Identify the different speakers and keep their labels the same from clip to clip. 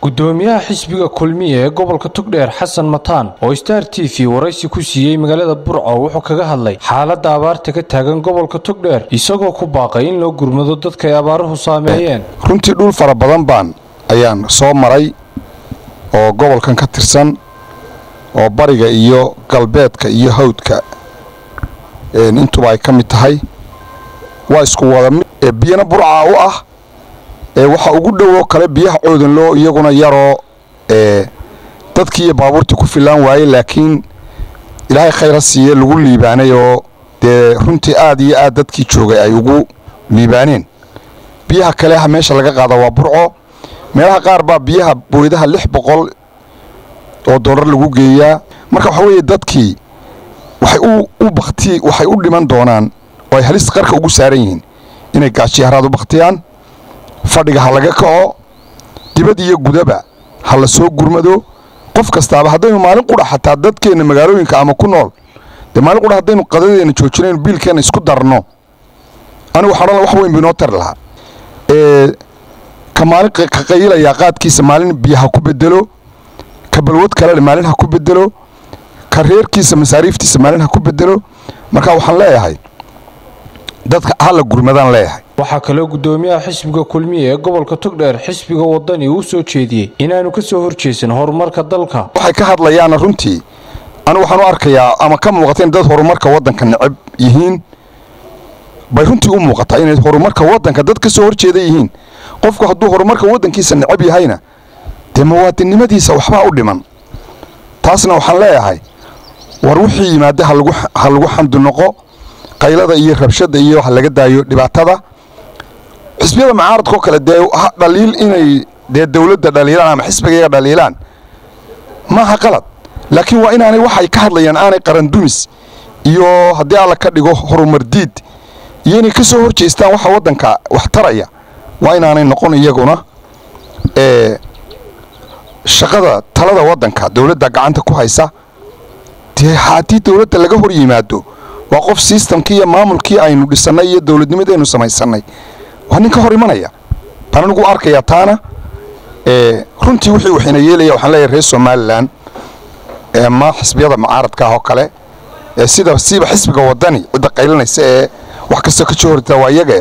Speaker 1: gudoomiyaha xisbiga kulmiya ee gobolka togdheer xasan mataan oo star t v waraysi ku siiyey magaalada burco wuxuu kaga hadlay xaaladda abaarta ka taagan gobolka togdheer isagoo ku baaqay in loo gurmado dadka ay abaaruhu saameeyeen
Speaker 2: runtii dhul fara badan baan ayaan soo maray oo gobolkan ka tirsan oo bariga iyo galbeedka iyo hawdka intuba ay ka mid tahay waa isku wada mid biyana burca u ah waxa ugu dhowoo kale biyaha coodanloo iyaguna yaroo dadkii iyo baabuurtii ku filaan waayey laakiin ilaahay khayra siiye lagu liibaanay oo dee runtii aad iyo aad dadkii joogay ay ugu liibaaneen biyaha kale meesha laga qaada waa burco meelaha qaar baa biyaha booydaha lix boqol oo dollar lagu geeyaa marka waxaa weeye dadkii waxay u bakti waxay u dhiman doonaan oo ay halis qarka ugu saaran yihiin inay gaajiyaharaad u baktiyaan fadhiga ha laga kaco dibad iyo gudaba ha la soo gurmado qof kastaaba haddaynu maalin qudha xataa dadkeenna magaalooyinka ama ku nool dee maalin qudha haddaynu qadadeena joojinaynu biilkeenna isku darno anigu waxaan odhan wax weyn bu inoo tari lahaa ka maalin ka qayilayaa qaadkiisa maalin biyo ha ku bedelo ka balwad kalele maalin ha ku bedelo ka reerkiisa masaariiftiisa maalin ha ku bedelo marka waxaan leeyahay dadka hala gurmadaan leeyahay
Speaker 1: waxaa kaloo gudoomiyaha xisbiga kulmiya ee gobolka togdheer xisbiga wadani uu soo jeediyey inaanu ka soo horjeesan horumarka dalka
Speaker 2: waxay ka hadlayaana runtii anigu waxaan u arkayaa ama ka muuqata in dad horumarka waddanka necab yihiin bay runtii u muuqataa inay horumarka waddanka dad ka soo horjeeda yihiin qofku hadduu horumarka waddankiisa necab yahayna dee muwaadinnimadiisa waxbaa u dhiman taasna waxaan leeyahay war wixii yimaada ha lagu xamdi noqo qaylada iyo rabshada iyo ha laga daayo dhibaatada xisbiyada mucaaradkao kale dee dhaliil inay dee dawladda dhaliilaan ama xisbigayaga dhaliilaan maaha qalad laakiin waa inaanay waxay ka hadlayaan aanay qarandumis iyo haddii alla ka dhigo horumardiid iyo inay ka soo hor jeestaan waxa waddanka wax taraya waa inaanay noqon iyaguna shaqada talada waddanka dawladda gacanta ku haysa dee haddii dawladda laga hor yimaado waa qof sistamkii iyo maamulkii aynu dhisannay iyo dawladnimadaynu samaysannay waa nin ka hor imanaya baan anigu arkayaa taana runtii wixii waxayna yeelaya waxaan leeyahay reer somalilan ma xisbiyada mucaaradka ah oo kale sida siiba xisbiga wadani cidda qaylinaysa ee wax kastoo ka soo hortaa waa iyaga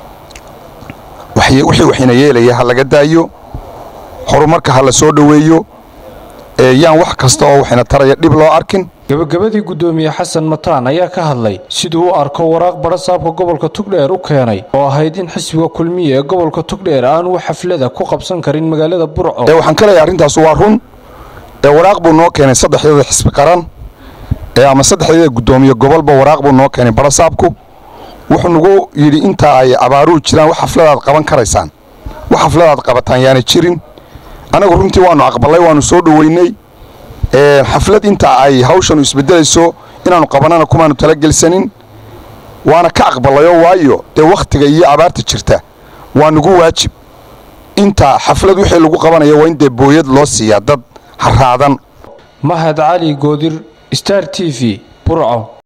Speaker 2: wixii waxayna yeelaya ha laga daayo horumarka ha la soo dhoweeyo yaan wax kasta oo waxayna taraya dhib loo arkin
Speaker 1: gabagabadii gudoomiye xasan mataan ayaa ka hadlay siduu u arko waraaq badhasaabka gobolka togdheer u keenay oo ahayd in xisbiga kulmiya ee gobolka togdheer aanu xaflada ku qabsan karin magaalada burco
Speaker 2: waxaan ka leeyahay arrintaas waa run waraaq buu noo keenay saddexdeeda xisbi qaran ama saddexdeeda gudoomiye gobolba waraaq buu noo keenay badhasaabku wuxuu nagu yidhi intaa ay abaaruhu jiraan wax xafladaad qaban karaysaan wax xafladaad qabataan yaana jirin anagu runtii waannu aqballay waannu soo dhoweynay xaflad intaa ay hawshanu isbedelayso inaannu qabanana kumaanu talagelsanin waana ka aqballayo waayo dee wakhtiga iyo abaarta jirta waa nagu waajib intaa xaflad wixii lagu qabanaya waa in dee booyad loo siiyaa dad haraadan
Speaker 1: mahad cali goodir star t v burco